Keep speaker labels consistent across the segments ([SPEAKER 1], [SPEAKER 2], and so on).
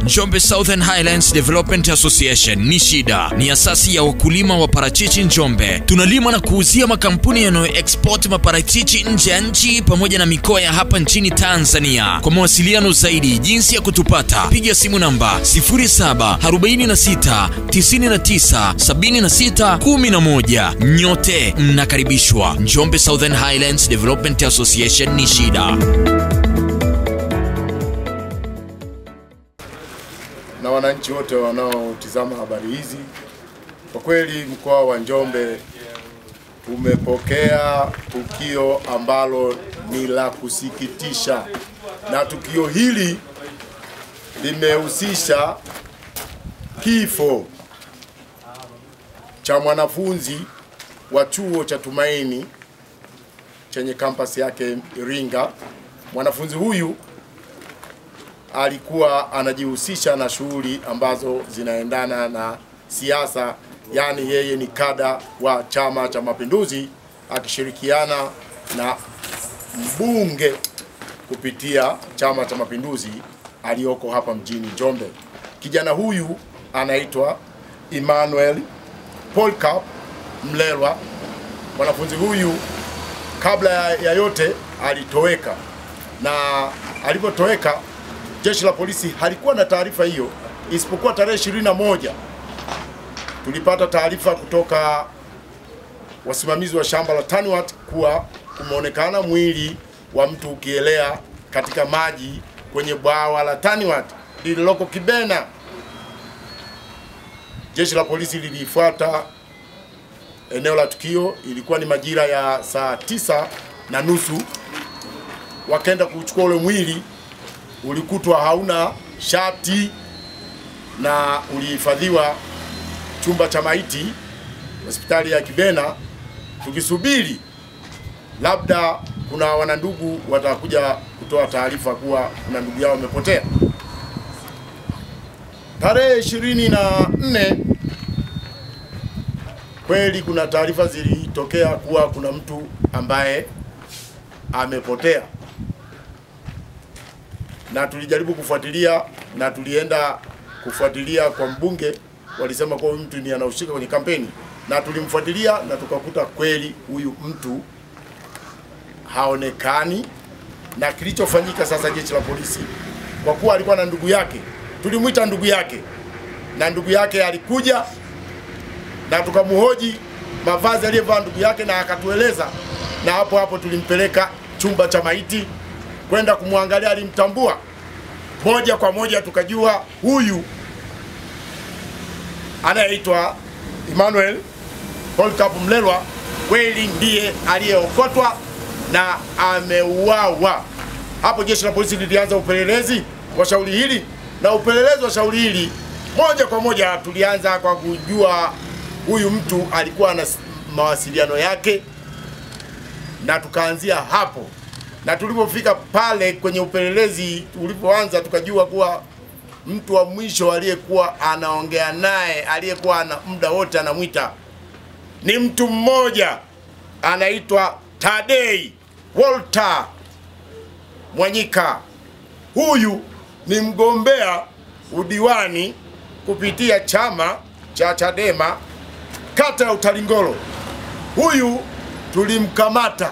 [SPEAKER 1] Njombe Southern Highlands Development Association ni shida, ni asasi ya wakulima wa parachichi Njombe. Tunalima na kuuzia makampuni yanayo export maparachichi nje ya nchi pamoja na mikoa ya hapa nchini Tanzania. Kwa mawasiliano zaidi, jinsi ya kutupata, piga simu namba 0746 99 76 11. Nyote mnakaribishwa. Njombe Southern Highlands Development Association ni shida.
[SPEAKER 2] na wananchi wote wanaotizama habari hizi. Kwa kweli mkoa wa Njombe tumepokea tukio ambalo ni la kusikitisha, na tukio hili limehusisha kifo cha mwanafunzi wa chuo cha Tumaini chenye kampasi yake Iringa. Mwanafunzi huyu alikuwa anajihusisha na shughuli ambazo zinaendana na siasa, yaani yeye ni kada wa Chama cha Mapinduzi akishirikiana na mbunge kupitia Chama cha Mapinduzi aliyoko hapa mjini Njombe. Kijana huyu anaitwa Emmanuel Polycarp Mlelwa. Mwanafunzi huyu kabla ya ya yote alitoweka, na alipotoweka jeshi la polisi halikuwa na taarifa hiyo, isipokuwa tarehe ishirini na moja tulipata taarifa kutoka wasimamizi wa shamba la Tanwat kuwa kumeonekana mwili wa mtu ukielea katika maji kwenye bwawa la Tanwat lililoko Kibena. Jeshi la polisi lilifuata eneo la tukio, ilikuwa ni majira ya saa tisa na nusu, wakaenda kuchukua ule mwili ulikutwa hauna shati na ulihifadhiwa chumba cha maiti hospitali ya Kibena, tukisubiri labda kuna wanandugu watakuja kutoa taarifa kuwa kuna ndugu yao wamepotea. Tarehe ishirini na nne kweli kuna taarifa zilitokea kuwa kuna mtu ambaye amepotea na tulijaribu kufuatilia na tulienda kufuatilia kwa mbunge, walisema kwa huyu mtu ni anahusika kwenye kampeni, na tulimfuatilia na tukakuta kweli huyu mtu haonekani. Na kilichofanyika sasa, jeshi la polisi, kwa kuwa alikuwa na ndugu yake, tulimwita ndugu yake, na ndugu yake alikuja na tukamhoji mavazi aliyevaa ndugu yake, na akatueleza, na hapo hapo tulimpeleka chumba cha maiti kwenda kumwangalia, alimtambua moja kwa moja, tukajua huyu anayeitwa Emmanuel Polycarp Mlelwa kweli ndiye aliyeokotwa na ameuawa. Hapo jeshi la polisi lilianza upelelezi wa shauri hili, na upelelezi wa shauri hili moja kwa moja tulianza kwa kujua huyu mtu alikuwa na mawasiliano yake, na tukaanzia hapo na tulipofika pale kwenye upelelezi ulipoanza, tukajua kuwa mtu wa mwisho aliyekuwa anaongea naye, aliyekuwa ana muda wote anamwita ni mtu mmoja anaitwa Tadei Walter Mwanyika. Huyu ni mgombea udiwani kupitia chama cha Chadema kata ya Utalingolo. Huyu tulimkamata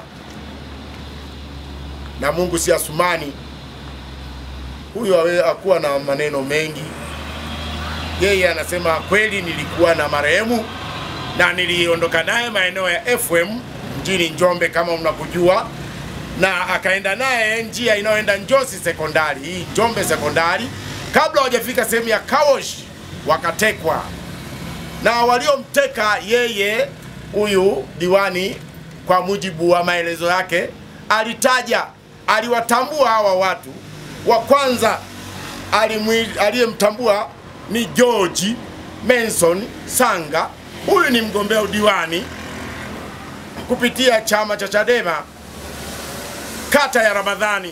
[SPEAKER 2] na Mungu si Asumani. Huyu awe akuwa na maneno mengi. Yeye anasema kweli, nilikuwa na marehemu na niliondoka naye maeneo ya FM mjini Njombe kama mnavyojua, na akaenda naye njia inayoenda Njosi sekondari, hii Njombe sekondari. Kabla hawajafika sehemu ya Kawosh wakatekwa, na waliomteka yeye huyu diwani, kwa mujibu wa maelezo yake, alitaja aliwatambua hawa watu. Wa kwanza alimwi- aliyemtambua ni George Manson Sanga. Huyu ni mgombea udiwani kupitia chama cha Chadema kata ya Ramadhani,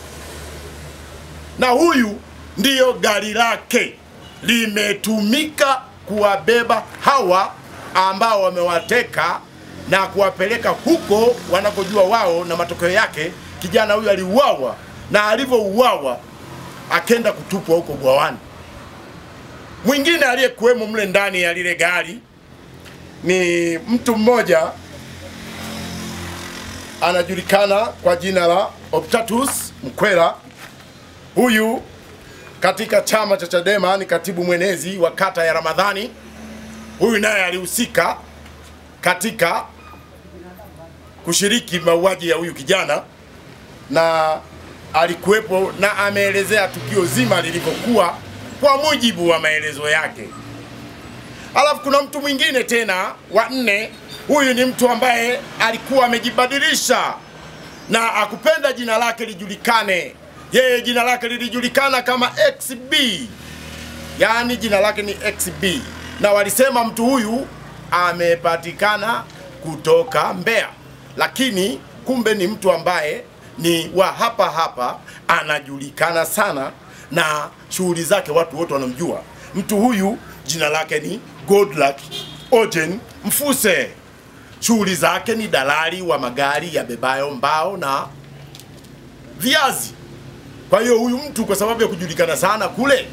[SPEAKER 2] na huyu ndiyo gari lake limetumika kuwabeba hawa ambao wamewateka na kuwapeleka huko wanakojua wao, na matokeo yake kijana huyu aliuawa, na alivyouawa akenda kutupwa huko bwawani. Mwingine aliyekuwemo mle ndani ya lile gari ni mtu mmoja anajulikana kwa jina la Optatus Mkwela. Huyu katika chama cha Chadema ni katibu mwenezi wa kata ya Ramadhani. Huyu naye alihusika katika kushiriki mauaji ya huyu kijana na alikuwepo na ameelezea tukio zima lilivyokuwa kwa mujibu wa maelezo yake. Alafu kuna mtu mwingine tena wa nne. Huyu ni mtu ambaye alikuwa amejibadilisha na akupenda jina lake lijulikane. Yeye jina lake lilijulikana kama XB, yaani jina lake ni XB, na walisema mtu huyu amepatikana kutoka Mbeya, lakini kumbe ni mtu ambaye ni wa hapa hapa, anajulikana sana na shughuli zake watu wote wanamjua. Mtu huyu jina lake ni Godluck Ojen Mfuse. Shughuli zake ni dalali wa magari ya bebayo mbao na viazi. Kwa hiyo huyu mtu kwa sababu ya kujulikana sana kule,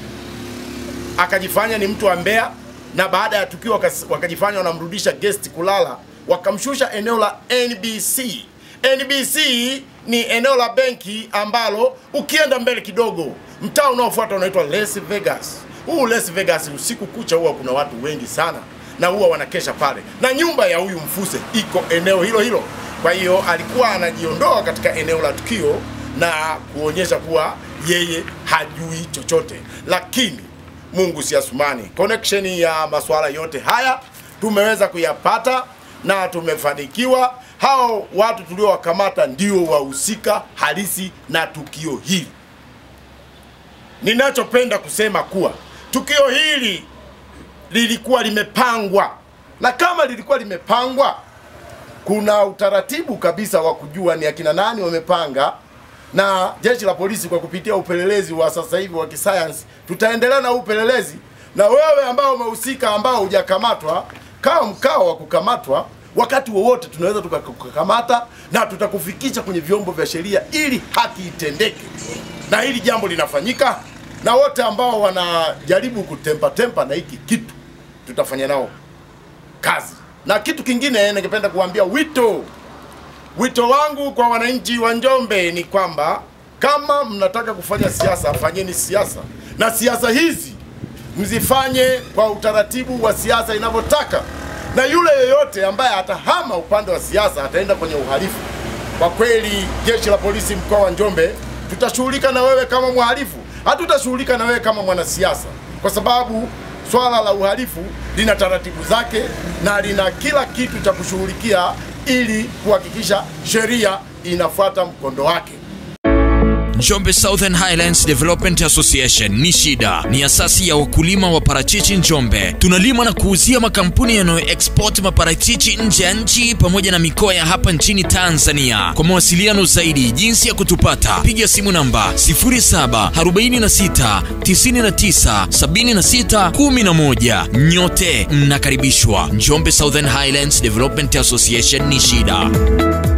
[SPEAKER 2] akajifanya ni mtu wa Mbeya, na baada ya tukio wakas- wakajifanya wanamrudisha guest kulala, wakamshusha eneo la NBC. NBC ni eneo la benki ambalo ukienda mbele kidogo, mtaa unaofuata unaitwa Las Vegas. Huu Las Vegas usiku kucha huwa kuna watu wengi sana na huwa wanakesha pale, na nyumba ya huyu Mfuse iko eneo hilo hilo. Kwa hiyo alikuwa anajiondoa katika eneo la tukio na kuonyesha kuwa yeye hajui chochote, lakini Mungu si Asumani. Connection ya masuala yote haya tumeweza kuyapata na tumefanikiwa. Hao watu tuliowakamata ndio wahusika halisi na tukio hili. Ninachopenda kusema kuwa tukio hili lilikuwa limepangwa, na kama lilikuwa limepangwa, kuna utaratibu kabisa wa kujua ni akina nani wamepanga, na jeshi la polisi kwa kupitia upelelezi wa sasa hivi wa kisayansi, tutaendelea na upelelezi, na wewe ambao umehusika, ambao hujakamatwa, kama mkao wa kukamatwa, wakati wowote tunaweza tukakukamata na tutakufikisha kwenye vyombo vya sheria ili haki itendeke, na hili jambo linafanyika, na wote ambao wanajaribu kutempa tempa na hiki kitu tutafanya nao kazi. Na kitu kingine ningependa kuambia wito wito wangu kwa wananchi wa Njombe ni kwamba kama mnataka kufanya siasa, fanyeni siasa, na siasa hizi mzifanye kwa utaratibu wa siasa inavyotaka, na yule yeyote ambaye atahama upande wa siasa ataenda kwenye uhalifu. Kwa kweli, jeshi la polisi mkoa wa Njombe tutashughulika na wewe kama mhalifu, hatutashughulika na wewe kama mwanasiasa, kwa sababu swala la uhalifu lina taratibu zake na lina kila kitu cha kushughulikia ili kuhakikisha sheria inafuata mkondo wake.
[SPEAKER 1] Njombe Southern Highlands Development Association ni shida, ni asasi ya wakulima wa parachichi Njombe. Tunalima na kuuzia makampuni yanayo export maparachichi nje ya nchi pamoja na mikoa ya hapa nchini Tanzania. Kwa mawasiliano zaidi, jinsi ya kutupata, piga simu namba 0746 99 76 11. Nyote mnakaribishwa. Njombe Southern Highlands Development Association ni shida.